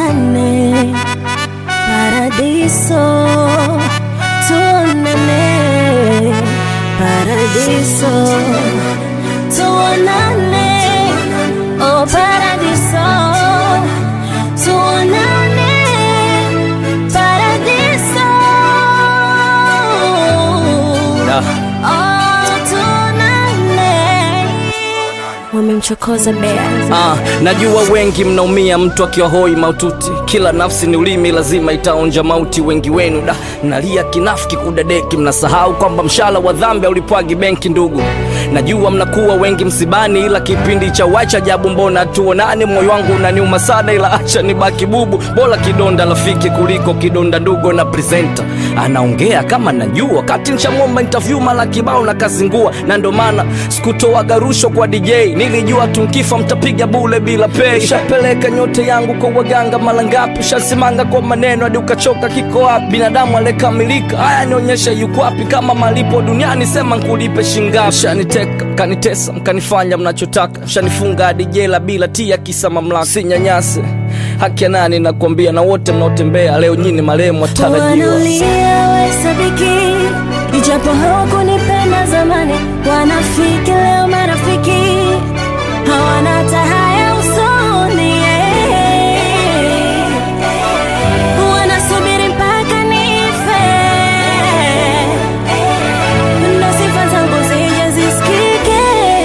tuonane paradiso, tuonane paradiso, tuonane oh paradiso, tuonane paradiso, Da. oh tuonane. Wamemchokoza bea Ah, najua wengi mnaumia mtu akiwa hoi maututi, kila nafsi ni ulimi, lazima itaonja mauti. Wengi wenu da nalia kinafiki kudadeki, mnasahau kwamba mshala wa dhambi haulipwagi benki. Ndugu, najua mnakuwa wengi msibani, ila kipindi cha wacha jabu, mbona tuonane? Moyo wangu unaniuma sana, ila acha nibaki bubu, bora kidonda rafiki kuliko kidonda ndugu. Na presenter anaongea kama najua, wakati nshamwomba interview mara kibao na kazingua, na ndo maana sikutoaga rushwa kwa DJ, nilijua tunkifa mtapiga bule bila pay. Shapeleka nyote yangu kwa waganga mara ngapi, shasimanga kwa maneno hadi ukachoka. Kiko wapi binadamu aliyekamilika? Haya, nionyesha yuko wapi? Kama malipo duniani, sema nkulipe shingapi? Shaniteka mkanitesa, mkanifanya mnachotaka, shanifunga hadi jela bila tia, kisa mamlaka. Sinyanyase haki ya nani? Nakwambia, na wote mnaotembea leo nyini marehemu watarajiwa. Wanalia wahesabiki, ijapo hawakunipenda zamani. Wanafiki leo marafiki, hawana hata haya usoni. Wanasubiri mpaka nife, ndo sifa zangu zije zisikike.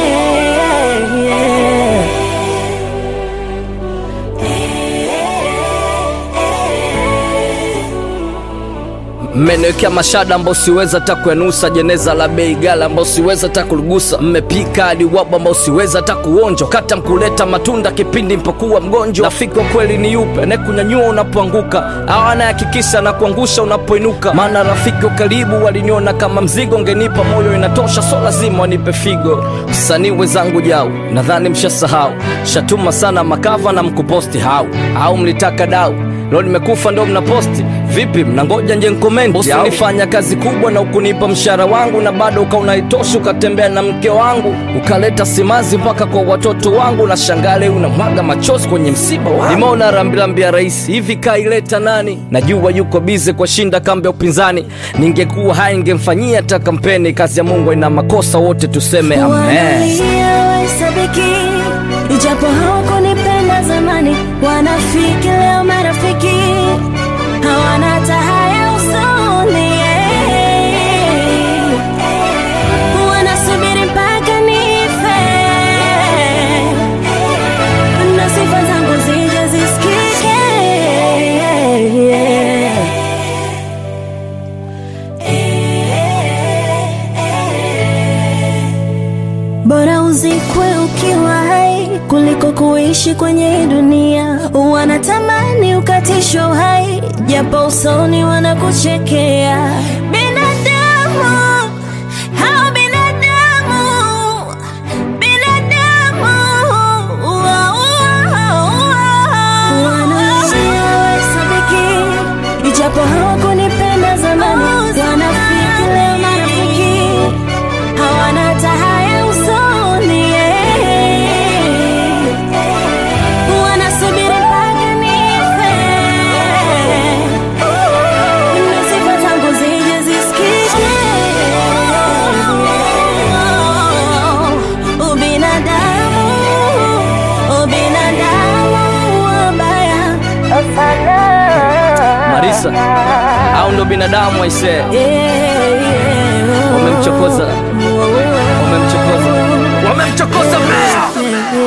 Mmeniwekea mashada ambao siweza hata kuyanusa, jeneza la bei gala ambao siweza hata kuligusa, mmepika hadi wabu ambao siweza hata kuonja, kata mkuleta matunda kipindi mpokuwa mgonjwa. Rafiki wa kweli ni yupe? Anayekunyanyua unapoanguka au anayehakikisha na kuangusha unapoinuka? Maana rafiki wa karibu waliniona kama mzigo, ngenipa moyo inatosha, so lazima wanipe figo. Msanii wenzangu jau, nadhani mshasahau, shatuma sana makava na mkuposti hau au mlitaka dau Leo nimekufa ndo mnaposti vipi? Mnangoja nje nkomenti? Ulifanya kazi kubwa na ukunipa mshahara wangu, na bado ukaunaitoshi, ukatembea na mke wangu, ukaleta simazi mpaka kwa watoto wangu, na shangale unamwaga machozi kwenye msiba wangu. Nimeona rambirambi ya rais hivi, kaileta nani? Najua yuko bize kwa shinda kambi ya upinzani, ningekuwa hai ningemfanyia hata kampeni. Kazi ya Mungu ina makosa, wote tuseme amen. Wanalia wahesabiki, ijapo hawakunipenda zamani. Wanafiki leo marafiki, hawana hata haya usoni. Wanasubiri mpaka nife, na sifa zangu zije zisikike. Bora uzikwe ukiwa hai kuliko kuishi kwenye hii dunia. Wanatamani ukatishwe uhai, japo usoni wanakuchekea. Binadamu hao binadamu, binadamu wanalia wahesabiki, ijapo hawakunipenda zamani. Wanafiki leo marafiki hawana hata haya usoni. Wanasubiri mpaka nife, na sifa zangu zije zisikike. Ubinadamu, ubinadamu wabaya sana. Marisa, au ndo binadamu aisee? Yeah, yeah. Wamemchokoza, wamemchokoza, wamemchokoza Meya.